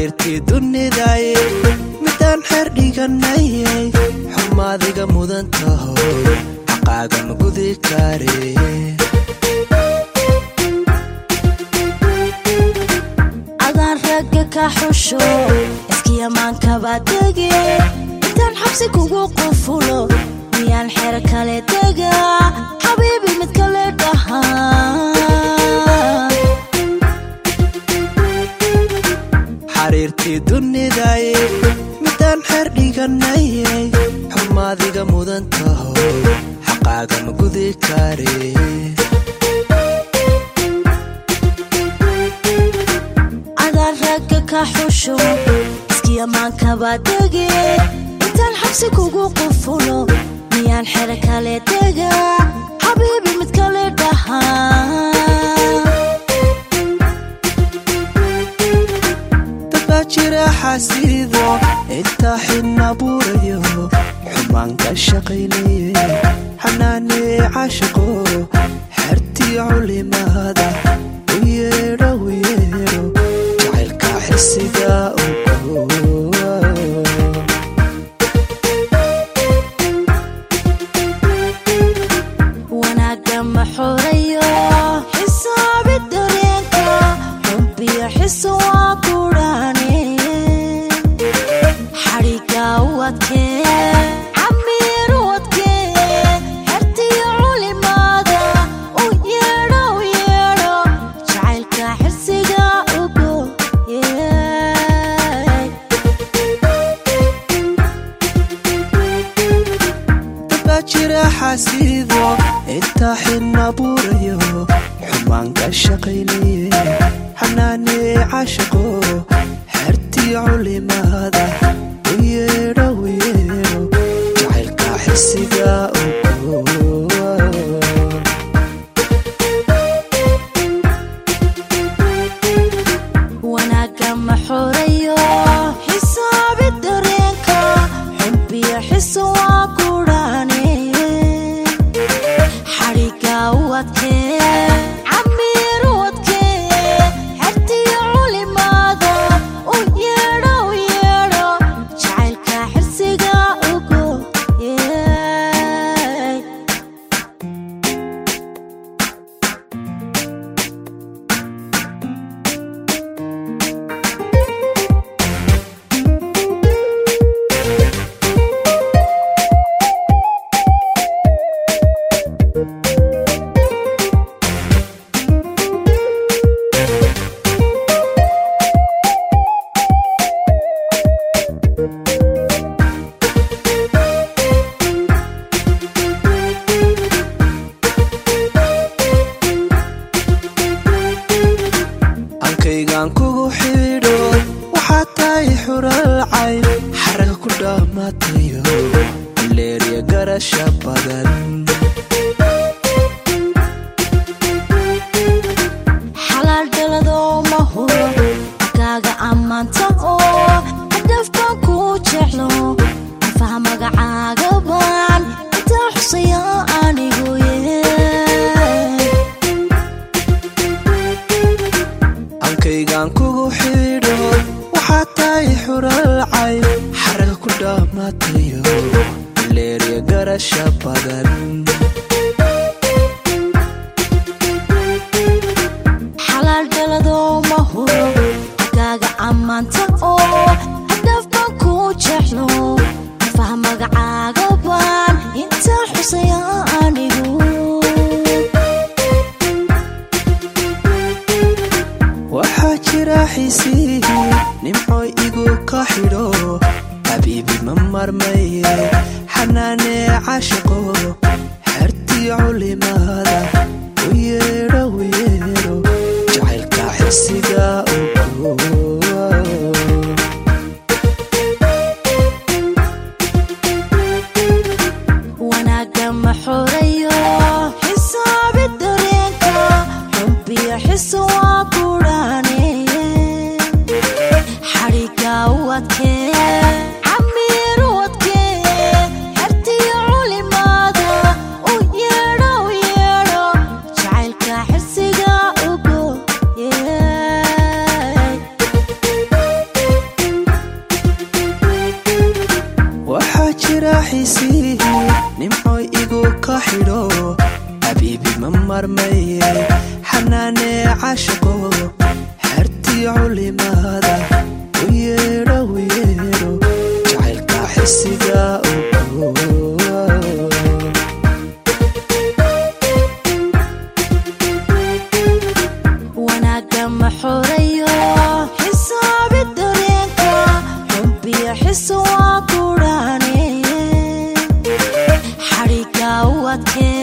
xariirtii dunidaye midaan xeer dhiganayay xumaadiga mudan taho xaqaaga ma gudi kare adaan ragga ka xusho iskiyamaankabaa dege intaan xabsi kugu qufulo miyaan xero kale dega xabiibi mid kale dhahaa xariirtii dunidaye midaan xeer dhiganayay xumaadiga mudan taho xaqaaga ma gudi kare adaan ragga ka xusho iskiyamaankabaa dege intaan xabsi kugu qufulo miyaan xero kale dega xabiibi mid kale dhahaa dadbaa jira xasiido intaa xidna buurayo xumaan ka shaqaynaye xanaanee cashaqo xertii culimaada u yeedho u yeedho jacaylka xisiga ogo wanaagga ma xoreeyo xisaabi dareenka xubbiyo xiso waa kudhaane xadhiga u adkee camiir u adkee xertiyo culimaada u yeedho u yeedho jacaylka xirsiga ugo dadbaa jira xasiido intaa xidna buurayo xumaan ka shaqaynaye xanaanee cashaqo xertii culimaada u yeedho u yeedho jacaylka xisiga ogo wanaagga ma xoreeyo xisaabi dareenka xubbiyo xiso waa kudhaane xadhiga u adkee camiir u adkee xertiyo culimaada u yeedho u yeedho jacaylka xirsiga ugo ankaygaan kugu xidho waxaad tahay xuralcay xaraga ku dhammaatayo leeriya garasha badan xalaal dhaladoo ma huro akaaga ammaanta oo hadafbaan kuu jeclo afaha magacaaga baan intaa xusaya anigu ye ankaygaan kugu xidho waxaad tahay xuralcay xaraga ku dhammaatayo leeriya garasha badan xalaal dhaladoo ma huro akaaga ammaanta oo hadafbaan kuu jeclo afaha magacaaga baan intaa xusaya anigu waxaa jira xiisihi nimco igu ka xidho xabiibi ma marmaye xanaanee cashaqo xertii culimaada u yeedho u yeedho jacaylka xisiga ogo wanaagga ma xoreeyo xisaabi dareenka xubbiyo xiso waa kudhaane xadhiga u adkee camiir u adkee xertiyo culimaada u yeedho u yeedho jiraaxiisii nimcoy igu ka xidho xabiibi ma marmaye xanaanee cashaqo xertii culimaada u yeedho u yeedho jacaylka xisiga wanaagga ma xoreeyo xisaabi dareenka xubbiyo xiso waa kudhaane xadhigga u adkee